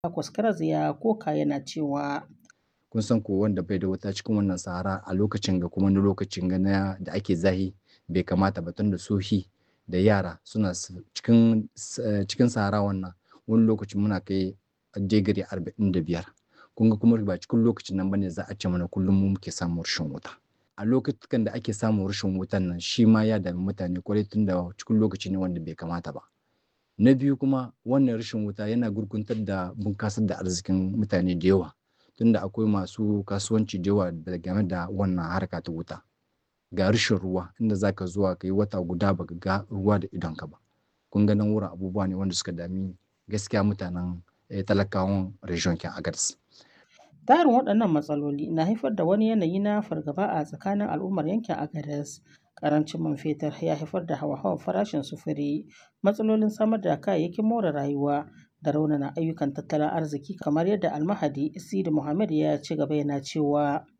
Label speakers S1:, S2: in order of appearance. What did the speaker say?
S1: Kwaskaras ya koka yana cewa
S2: kun san ko wanda bai da wuta cikin wannan sahara a lokacin ga kuma wani lokacin ga na da ake zahi bai kamata ba tunda sohi da yara suna cikin cikin sahara wannan wani lokacin muna kai digiri arba'in da biyar kun ga kuma ba cikin lokacin nan bane za a ce mana kullum mu muke samun rashin wuta a lokutan da ake samun rashin wutan nan shi ma ya dami mutane kwarai tunda cikin lokaci ne wanda bai kamata ba na biyu kuma wannan rashin wuta yana gurguntar da bunkasar da arzikin mutane da yawa tunda akwai masu kasuwanci da yawa game da wannan harka ta wuta ga rashin ruwa inda zaka zuwa ka yi wata guda baka ga ruwa da idonka ba kun ga nan wurin abubuwa ne wanda suka dami gaskiya mutanen talakawan region kin agadas
S1: tarin waɗannan matsaloli na haifar da wani yanayi na fargaba a tsakanin al'ummar yankin agadas karancin man fetur ya haifar da hawa-hawan farashin sufuri matsalolin samar da kayayyakin more rayuwa da raunana ayyukan tattalin arziki kamar yadda almahadi sidi muhammad ya ci gaba yana cewa